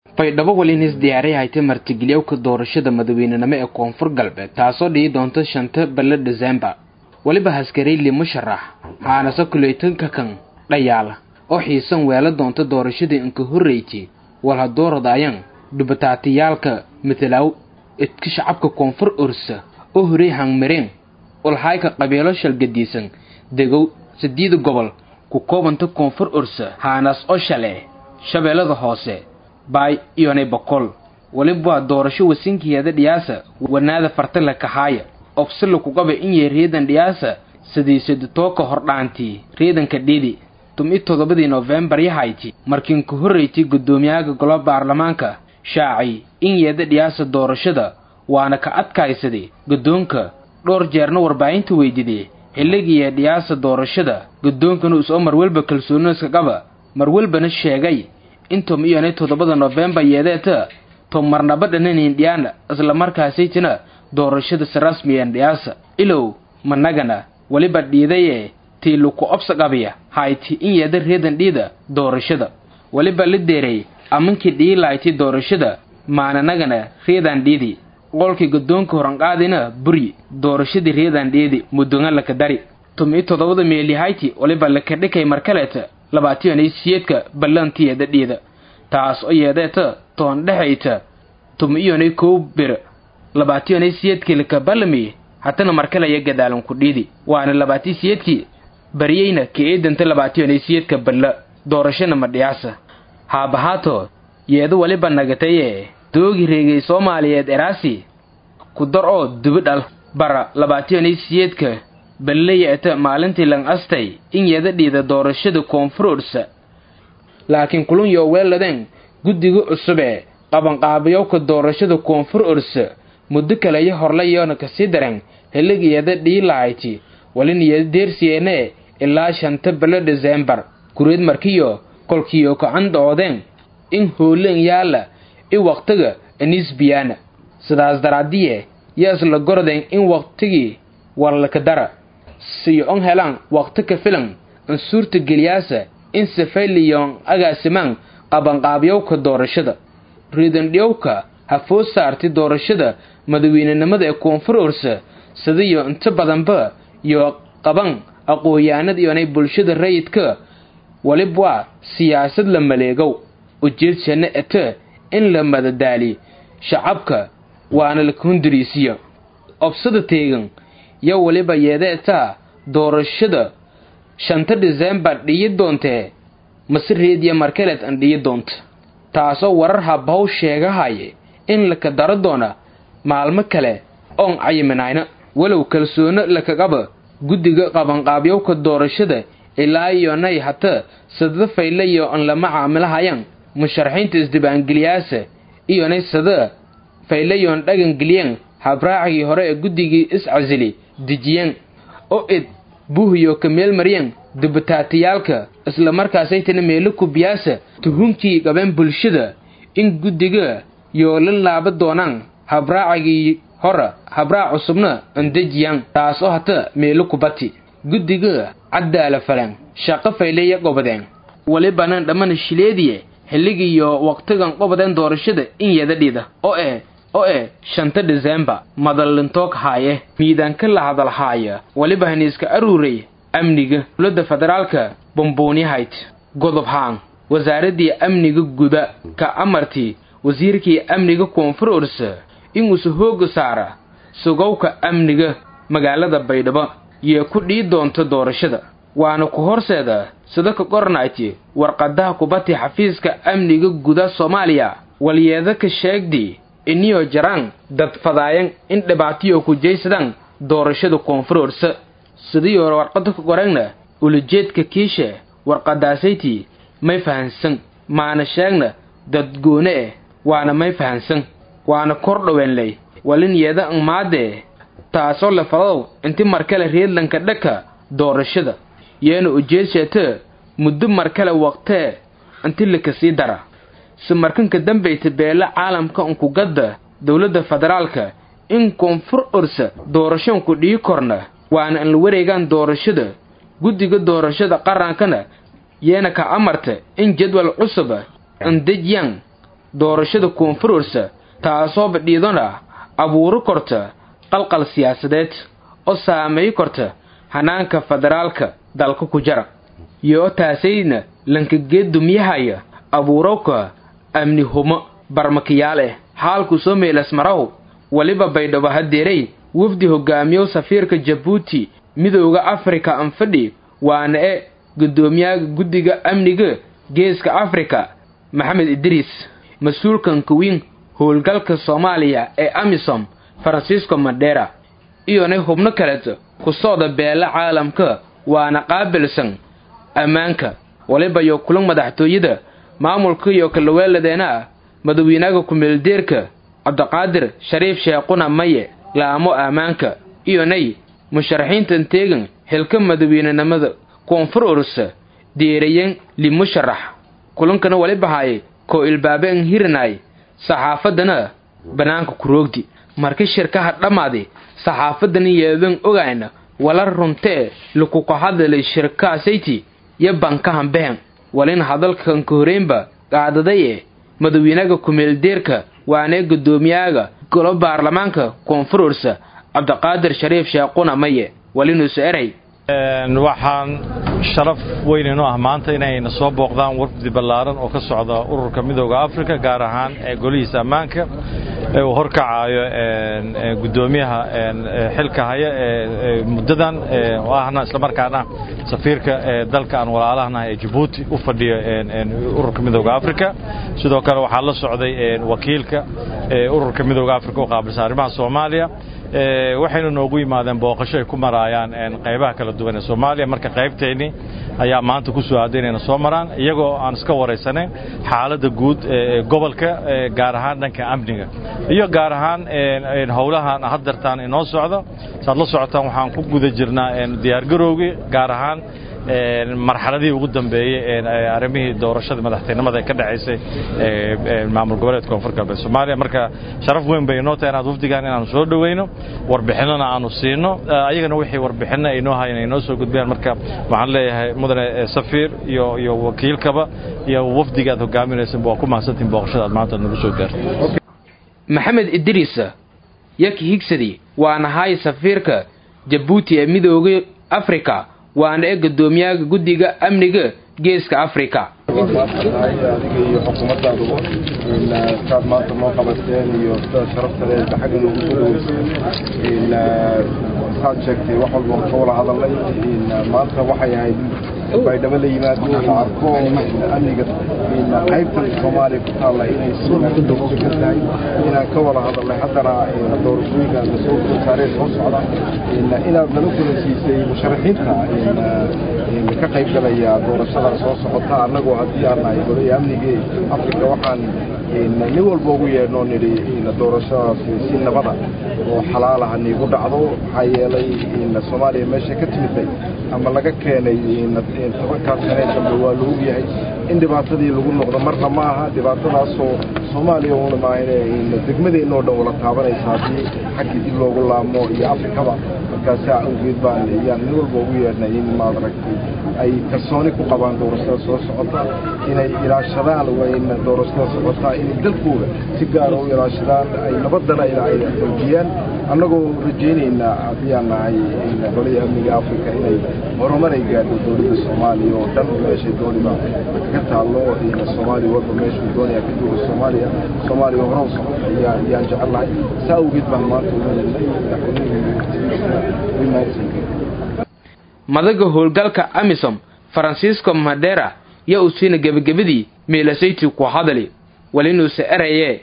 baydhabo welinis diyaaray haytay martigeliyowka doorashada madaweynenimo ee koonfur galbeed taasoo dhihi doonta shanta bille disembar weliba haskarayli musharax haanase kuleytanka kan dhayaala oo xiisan weela doonta doorashadii inka horreyti walhadooradayan dhubataatiyaalka matalaw idka shacabka koonfur orsa oo horey hangmareen ulhayka qabiilo shalgadiisan degow sideeda gobol ku koobanta koonfur orsa haanas oo shale shabeellada hoose baay iyonay boqol weliba doorasho wasinkeeda dhiyaasa wanaada fartala kahaaya obsila kugaba inyay reedan dhiyaasa sidiisaditooka hordhaantii reedanka dhidi tum-i toddobadii noofembar yahayti markiinka horreyti guddoomiyaha golo baarlamaanka shaaci inyeeda dhiyaasa doorashada waana ka adkaysaday guddoonka dhowr jeerna warbaahinta weydiday xilligiiya dhiyaasa doorashada guddoonkana usoo marwelba kalsooniska qaba marwelbana sheegay intum iyonay toddobada noofembar yeedeeta tom marnaba dhananin dhiyaana islamarkaasaytina doorashada si rasmiyan dhiyaasa ilow managana weliba dhiidaye tii luku obsa qabiya hayti in yeeda reedan dhiida doorashada weliba la deeray amankii dhiilayti doorashada maananagana reedan dhiidi qolkii guddoonka horanqaadina buri doorashadii reedan dhiidi mudunga laka dari tum-i toddobada meelihayti weliba laka dhikay markaleeta labaatiyanay siyeedka ballantiyeeda dhiida taas oo yeedeeta toon dhexayta tum-iyonay kow bir labaatiyanay siyeedkii laka ballami hatana markalaya gadaalan ku dhiidi waana labaatii siyeedkii baryeyna ka eedanta labaatiyanay siyeedka balla doorashana madhiyaasa haabahaato yeedu weliba nagataye doogi reegay soomaaliyeed eraasi ku dar oo dubidhal bara labaatiyanay siyeedka balleyeeta maalintii lang astay in yeeda dhiida doorashada koonfurorsa laakiin kulun yoo weeladeen guddiga cusubee qabanqaabayowka doorashada koonfur orsa muddo kaleyo horlayoona kasii dareen xilligiyeeda dhiilahayti waliniyada deersiyeene ilaa shanta bilo disembar kureed markiyo kolkiyo kacan doodeen in hooleen yaala i waqtiga anisbiyaana sidaas daraadiye yaas la gordeen in waqtigii warlaka dara siyo on helaan waqti ka filan in suurta geliyaasa in safayliyoon agaasimaan qabanqaabyowka doorashada riidandhiyowka ha food saartay doorashada madaweynenimada ee koonfur orsa sidayo inta badanba iyo qaban aqoon-yahanad iyonay bulshada rayidka walibwaa siyaasad la maleegow ujeedshana ete in la madadaali shacabka waana la hundiriisiyo obsada teegan yo weliba yeedeetaa doorashada shanta disembar dhiyi doontee mase reediya markaleed an dhiyi doonta taasoo warar habaw sheegahaye in laka daro doona maalmo kale oon cayiminayna walow kalsoono lakaqaba guddiga qabanqaabyowka doorashada ilaa iyonay hata sada faylayo an lama caamilahayan musharaxiinta isdibaangeliyaasa iyonay sada faylayoon dhagangeliyan habraacigii hore ee guddigii is-casili dejiyeen oo id buuhiyo ka meel maryan dubataatiyaalka islamarkaasaytana meelo kubiyaasa tuhunkii qabeen bulshada in guddiga yoo la laaba doonaan habraacigii hora habraac cusubna andejiyaan taas oo hata meelo kubati guddiga caddaala falan shaqo fayleya qobadeen welibanan dhammana shileediye xilligiiyo waqtigan qobadeen doorashada in yeeda dhida oo eh oo eh shanta disembar madalintoog haaye miidaanka la hadalhaaya weliba haniiska aruuray amniga dowladda federaalka bomboonyahayd godob haan wasaaraddii amniga guda ka amartii wasiirkii amniga koonfur orsa inuusa hooga saara sugowka amniga magaalada baydhabo yee ku dhii doonta doorashada waana ku horseeda sida ka qoranayti warqadaha kubati xafiiska amniga guda soomaaliya walyeeda ka sheegdi iniyo jaraan dad fadaayan in dhibaatiyo ku jaysadaan doorashada koonfur orsa sidiyoo warqada ka qoreenna ulajeedka kiisha warqadaasaytii may fahansan maana sheegna dad goone eh waana may fahansan waana kor dhoweenley walin yeeda ang maadee taasoo la fadow inti markale reedlanka dhaka doorashada yeena ujeedsheete muddo markale waqtee inti lakasii dara si markanka dambayta beela caalamka unkugadda dowladda federaalka in koonfur orsa doorashoonku dhii korna waana an la wareegaan doorashada guddiga doorashada qarankana yeena ka amarta in jadwal cusuba andejyaan doorashada koonfurorsa taasoo badhiidana abuuro korta qalqal siyaasadeed oo saameey korta hanaanka federaalka dalka ku jara iyo taasayna lankageed dumyahaya abuurowka amni humo barmakiyaal eh xaalku soo meelasmaraw weliba baydhabo hadeeray wafdi hogaamiyow safiirka jabuuti midooda afrika anfadhi waana e guddoomiyaha guddiga amniga geeska afrika maxamed idriis mas-uulkan kuwiin howlgalka soomaaliya ee amisom francisco mandera iyona hubno kaleeto ku socda beela caalamka waana qaabilsan ammaanka waliba iyo kulan madaxtooyada maamulka iyo kalaweeladeena ah madawiinaga kumeeldeerka cabdiqaadir shariif sheequna maye laamo ammaanka iyonay musharaxiintan teegan xilka madaweynenimada koonfur urusa deerayan limusharax kulankana waliba haaye koo ilbaabe an hiranay saxaafadana bannaanka kuroogdi marka shirkaha dhammaadi saxaafadana yeedan ogayna wala runtee lakuka hadalay shirkaasayti yo bankahan behen walin hadalkan ka horeynba qaadadaye madawiinaga kumeeldeerka waanee guddoomiyaga golo baarlamaanka koonfur ursa cabdiqaadir shariif sheequna maye walinuusu eray waxaan sharaf weyn inu ah maanta inayna soo booqdaan wafdi ballaaran oo ka socda ururka midooda afrika gaar ahaan golihiisa ammaanka ee uu horkacayo guddoomiyaha xilka haya ee muddadan oo ahna islamarkaana safiirka dalka aan walaalahanahay ee jabuuti u fadhiyo ururka midooda afrika sidoo kale waxaa la socday wakiilka ururka midooda afrika u qaabilsan arrimaha soomaaliya waxayna noogu yimaadeen booqasho ay ku maraayaan qaybaha kala duwan ee soomaaliya marka qaybteennii ayaa maanta ku soo aaday inayna soo maraan iyagoo aan iska waraysanayn xaaladda guud ee gobolka gaar ahaan dhanka amniga iyo gaar ahaan howlahan haddartaan inoo socdo saad la socotaan waxaan ku guda jirnaa diyaargarowgii gaar ahaan marxaladihii ugu dambeeyey arrimihii doorashada madaxtinimada ee ka dhacaysay maamul goboleedka koonfur galbeed soomaaliya marka sharaf weyn bay inoo tahay inaad wafdigaan inaanu soo dhoweyno warbixinona aanu siino ayagana wixii warbixinna ay noo hayan ay noo soo gudbiyaan marka waxaan leeyahay mudane safiir iyo iyo wakiilkaba iyo wafdiga aad hogaaminaysanba waa ku mahadsantihin booqashada aad maanta nagu soo gaarto maxamed idriis yaki higsadi waana hay safiirka jabuuti ee midooda afrika waana ee guddoomiyaha guddiga amniga geeska afrika adiga iyo xukuumadaaduba saad maanta noo qabateen iyo sida sharafta leh xagga noogu soo dhaweyseen saad sheegtay wax walba ka wada hadalnay maanta waxay ahayd baydhabo la yimaado la arko amniga qaybtan soomaaliya ku taalla inay sikan tahay inaan ka wada hadalnay haddana doorashooyinka la soo saaree soo socda inaad nala kulansiisay musharaxiinta ka qayb galaya doorashada soo socota annagoo haddii aan nahay golaya amnigii afrika waxaan nin walba ugu yeedhnoo nidhi doorashadaasi si nabada oo xalaalaha niigu dhacdo maxaa yeelay soomaaliya meesha ka timidday ama laga keenay tobankaas sanee dambe waa la ogyahay in dhibaatadii lagu noqdo marna ma aha dhibaatadaasoo soomaaliya una maahane degmadeenoo dhan wala taabanaysa haddii xaggii dib loogu laamo iyo afrikaba markaasaa awgeed baan yaan nin walba ugu yeedhnay in maad aragtay ay kalsooni ku qabaan doorashada soo socota inay ilaashadaan wayna doorashada socotaa inay dalkooda si gaara u ilaashadaan ay nabadana ay xoojiyaan annagoo rajaynaynaa haddii aan nahay golaya amniga afrika inay horumar ay gaadho dowladda soomaaliya oo dhan meeshay dooniba kaga taallo soomaaliya walba meeshuu doonaya ka jooga soomaaliya soomaaliya horow socota ayaa ayaan jecelnahay saa awgeed baan maanta umaynay madaxweynaha madaga howlgalka amisom francisco madera yo usiina gebagabadii meelasayti ku hadali walinuuse erayee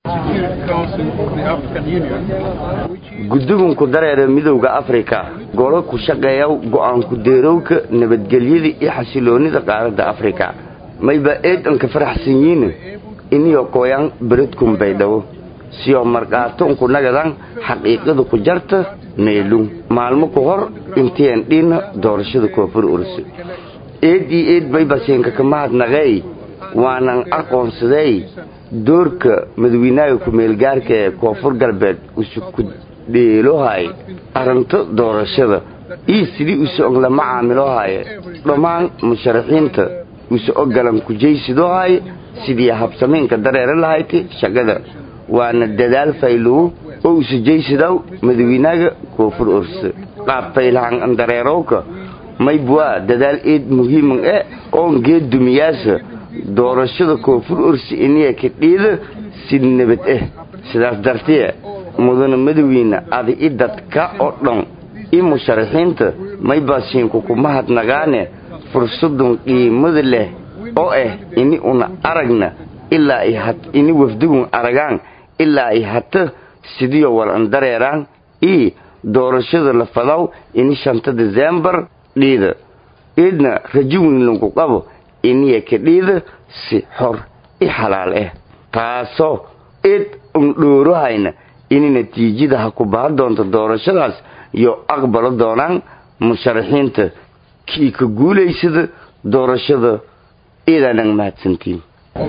guddigunku dareera midowda afrika golo ku shaqeeya go'aanku deerowka nabadgelyada iyo xasiloonnida qaaradda afrika mayba eedanka faraxsan yiine iniyo koyan beredkun baydhabo siyo marqaatonku nagadan xaqiiqada ku jarta meelun maalmo ku hor intiyan dhinna doorashada koonfur urse eed iyo eed baybaseenka ka mahadnaqeey waanan aqoonsadey doorka madawiinaaga ku-meelgaarka ee koonfur galbeed usuku dheelohay arrinto doorashada iyo sidii use og lama caamilohaye dhammaan musharaxiinta use ogalan kujaysidohaye sidii habsamaynka dareera lahayti shaqada waana dadaal faylow oo usujaysidaw madawiinaga koonfur orse qaab faylahan andareerowka maybwaa dadaal eed muhiiman e oon geed dumiyaasa doorashada koonfur orsi iniya kadhiida si nabad ah sidaas dartee mudana madawiine ada i dadka oo dhan i musharaxiinta maybaasiinku kuma hadnagaane fursadun qiimada leh oo ah ini una aragna ilaa ay ini wafdigun aragaan ilaa ay hata sidiyo wal andareeraan ii doorashada la fadaw ini shanta desembar dhiida iidna rajuwin lagu qabo iniya ka dhiida si xor i xalaal ah taasoo id un dhoorohayna ini natiijada ha ku bahan doonto doorashadaas iyo aqbalo doonaan musharaxiinta kii ka guulaysada doorashada iidaanang mahadsantiin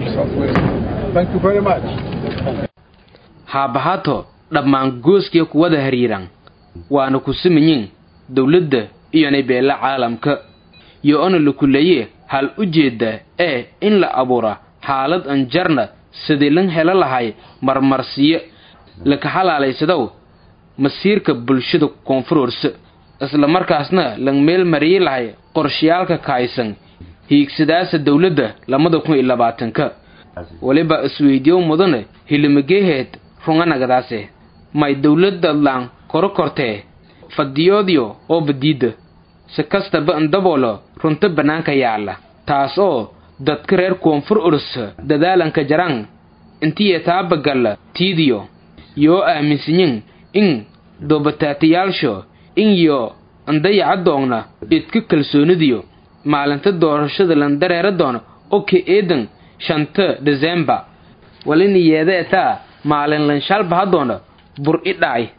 haabahato dhammaan gooskiya kuwada hariiran waana ku simanyin dowladda iyonay beela caalamka yo ona la kuleeye hal ujeedda ee in la abuura xaalad anjarna sidii lan helo lahay marmarsiyo laka xalaalaysadow masiirka bulshada koonfurorse isla markaasna lan meel mariyi lahay qorshayaalka kaaysan hiigsadaasa dowladda labada kun iyo labaatanka weliba isweydiyow mudane hilimageeheed runganagadaase may dowladadlaan koro kortee fadiyoodiyo oo badiidda si kastaba indaboolo runta bannaanka yaalla taas oo dadka reer koonfur urus dadaalanka jaraan intiya taabagalla tiidiyo yoo aaminsanyin in doobataatayaalsho in yo andayacadoogna idka kalsoonidiyo maalinta doorashada lan dareera doona oka eedan shanta desembar walina yeeda etaa maalin lanshalbahadoona bur i dhacay